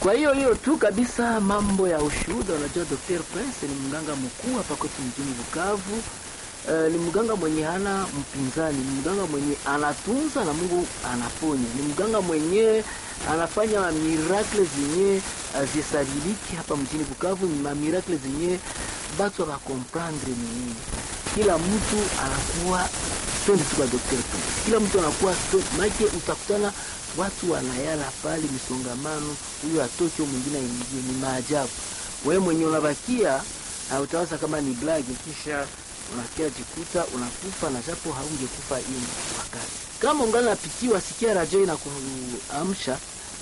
Kwa hiyo hiyo tu kabisa, mambo ya ushuhuda. Unajua, Dr. Prince ni mganga mkuu hapa kwetu mjini Bukavu. Uh, ni mganga mwenye hana mpinzani, ni mganga mwenye anatunza na Mungu anaponya, ni mganga mwenye anafanya miracle zenye zisabiliki hapa mjini Bukavu, ni miracle zenye batu wakakomprendre ni nini. Kila mtu anakuwa twende tu kwa Dr. Prince, kila mtu anakuwa make, utakutana watu wanayala pale misongamano, huyu atoke mwingine aingie, ni maajabu. Wewe mwenye unabakia utawaza kama ni blagi, kisha unakia jikuta unakufa na japo haungekufa hiyo wakati. Kama ungali napitiwa, sikia radio inakuamsha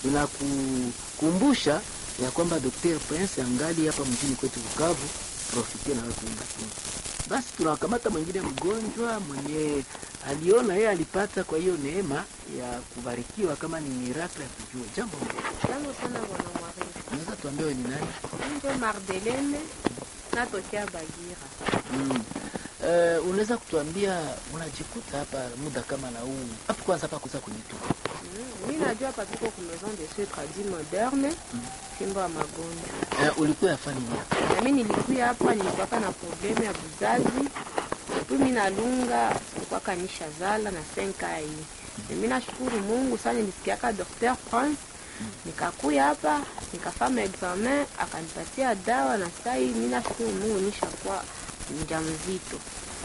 inakukumbusha ya kwamba Dr. Prince angali hapa mjini kwetu Bukavu, profite na wewe kuimba basi tunakamata mwingine mgonjwa mwenye aliona yeye alipata kwa hiyo neema ya kubarikiwa kama ni miracle ya kujua jambo. Jambo sana bwana Mwari. Unaweza tuambie wewe ni nani? Ndio Mardelene natokea Bagira. Mm. Uh, unaweza kutuambia unajikuta hapa muda kama na huu hapo, kwanza hapa kuza kunitoka Mm, mimi najua hapa tuko ku maison de soins tradis moderne fimbo ya magonjwa. uh, ulikuwa yafanya nini? Na mimi nilikuya hapa nilikuwa na problemu ya buzazi. Tu mimi nalunga sikuwa kanisha zala na 5 hii. Mimi nashukuru Mungu sana nilisikiaka Dr. Prince nikakuya hapa nikafanya examen akanipatia dawa na sasa hii mimi nashukuru Mungu nishakuwa mjamzito.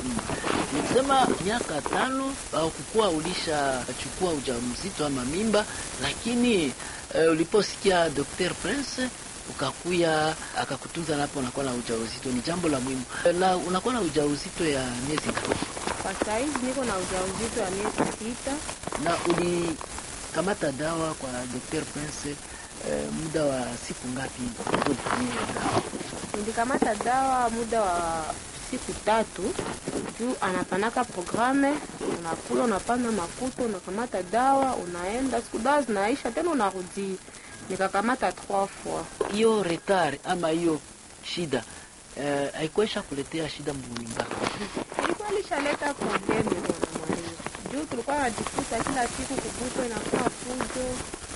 Nilisema miaka tano au kukuwa ulishachukua ujauzito ama mimba, lakini uh, uliposikia Dr. Prince ukakuya akakutunza napo, unakuwa na ujauzito, ni jambo la muhimu. Na unakuwa na ujauzito ya miezi ngapi? Kwa saizi niko na ujauzito wa miezi sita. Na ulikamata dawa kwa Dr. Prince eh, muda wa siku ngapi? ulitumia dawa? Nilikamata dawa muda wa siku tatu juu anapanaka programe, unakula unapanda makuta, unakamata dawa, unaenda siku dawa zinaisha tena unarudi. Nikakamata trois fois. Hiyo retard ama hiyo shida eh, haikuisha kuletea shida mnyumba Ilikuwa lishaleta probleme bwana mwalimu, juu tulikuwa najikuta kila siku kubukwa inakuwa fujo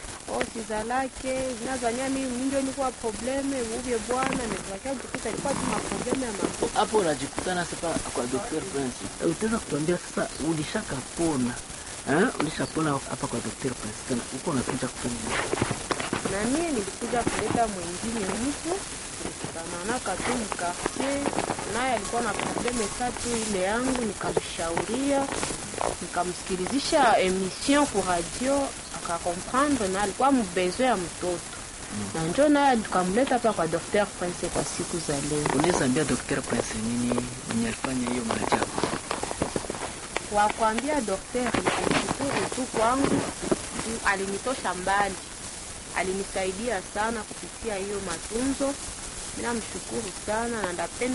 osizalake zinazanya mimi ndio nilikuwa probleme uvye bwana nikakia jikuta ilikuwa tu maprobleme ya mambo hapo unajikutana sasa kwa Dr. Prince. Eh, Utaweza kutuambia sasa ulishakapona eh? Ulishapona hapa kwa Dr. Prince tena uko unakuja kufanya nini? na mie nilikuja kuleta mwingine mtu tulikananaka tu mkartie naye alikuwa na probleme tatu ile yangu nikamshauria nikamsikilizisha emission ku radio akakomprendre na alikuwa mbezwe ya mtoto na njo naye tukamleta hapa kwa Dr. Prince kwa siku za leo Unaweza ambia Dr. Prince nini mwenye alifanya hiyo maajabu? kwa kuambia daktari nikushukuru tu kwangu juu alinitosha mbali alinisaidia sana kupitia hiyo matunzo. Mimi namshukuru sana na ndapenda